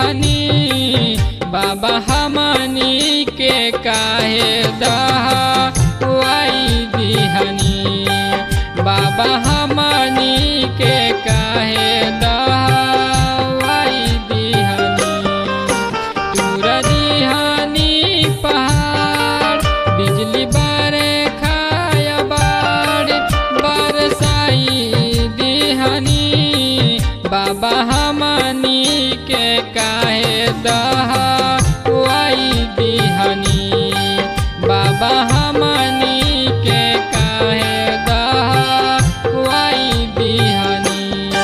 दिहनी बाबा हमनी के काहे दहाई दिहनी बाबा हमनी के काहे दहाई दिहनी तूर दिहनी पहाड़ बिजली बरे खाया बाड़ बरसाई दिहनी बाबा हमनी के काहे दहाई दिहनी बाबा हमनी के काहे दहाई दिहनी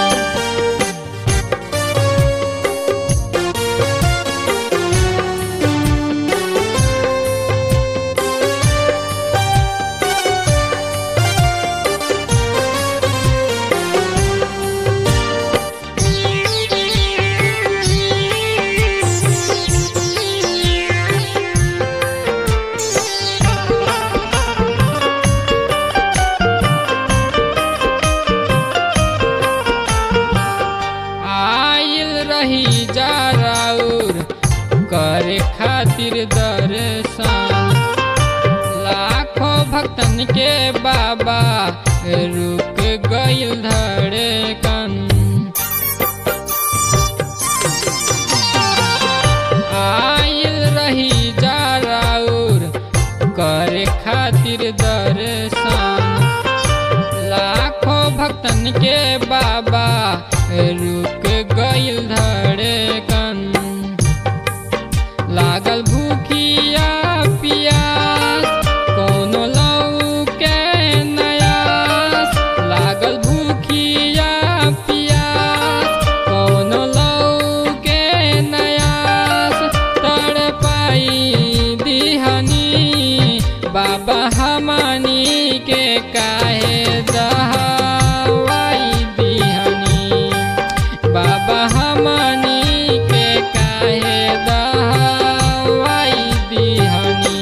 आइल रही जा राउर करे खातिर दर्शन लाखों भक्तन के बाबा रुक गइल धड़कन आइल रही जा राउर करे खातिर दर्शन लाखों भक्तन के बाबा रुक गइल धड़कन लागल भूखिया पियास कोनो लऊ के नयास लागल भूखिया पियास कोनो लऊ के नयास तड़पाई दिहनी बाबा हमनी के काहे दहाई दिहनी बाबा हमनी के काहे दहाई दिहनी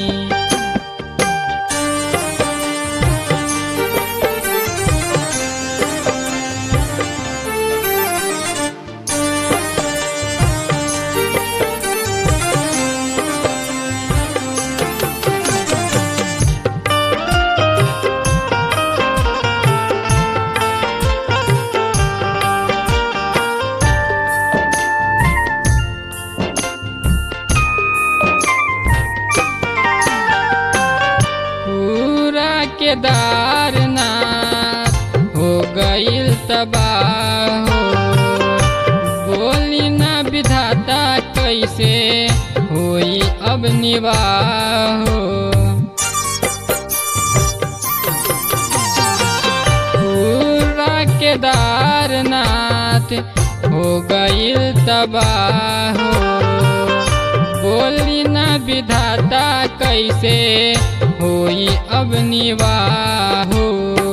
पूरा केदारनाथ हो गइल तबाह हो बोली ना विधाता कैसे होई अब निवाह हो पूरा केदारनाथ हो गइल तबाह हो बोली ना विधाता कैसे होई अब निवाह हो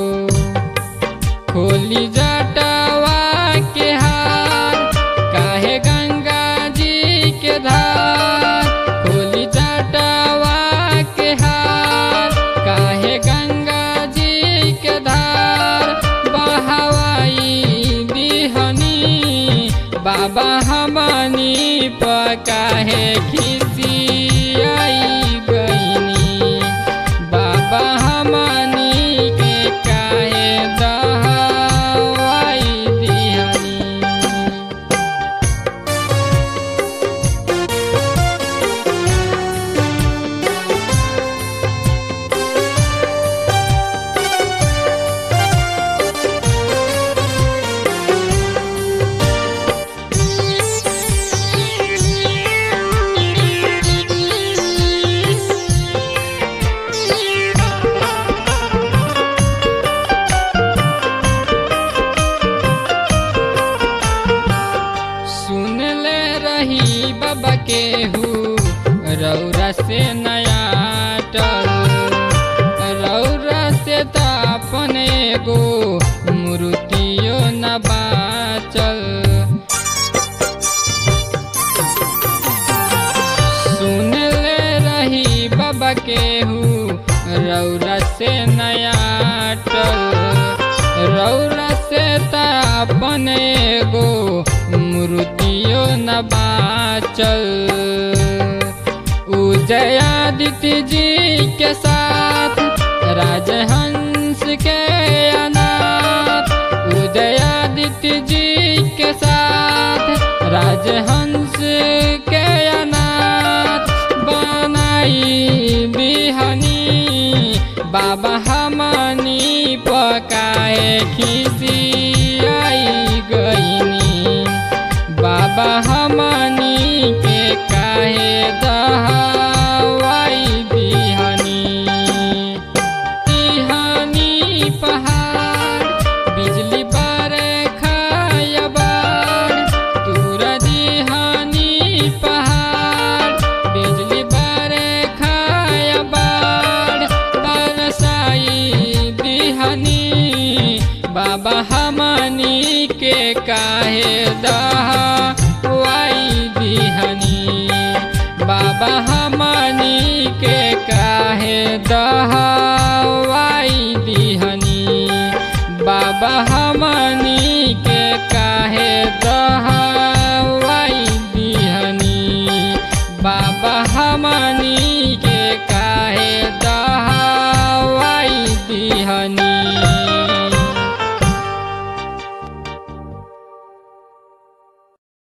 खोली जटवा के हार काहे गंगा जी के धार खोली जटवा के हार काहे गंगा जी के धार बहवाई दिहनी बाबा हमनी पकाहे खिसियाई गईनी बाबा हमनी के काहे दहाई दिहनी सुन ले रही बाबा के हु रौरा से नया टल रौरा से त अपने गो मूर्तियो न बाचल सुन ले रही बाबा के हु रौरा से नया टल रौरा से त अपने गो मूर्तियो न बाचल उदयादित्य जी के साथ राजहंस के अनाथ उदयादित्य जी के साथ राजहंस के अनाथ बनाई बिहनी बाबा हमनी पकाए खिसी आई गईनी बाबा हमनी के काहे दहावाई बिहनी तिहानी पहाड़ बिजली बारे खायबार तूरा दिहानी पहाड़ बिजली बारे खायबार बरसाई दिहानी बाबा हमनी के काहे दहावाई दिहनी बाबा हमनी के काहे दहावाई दिहनी बाबा हमनी के काहे दहावाई दिहनी बाबा हमनी के काहे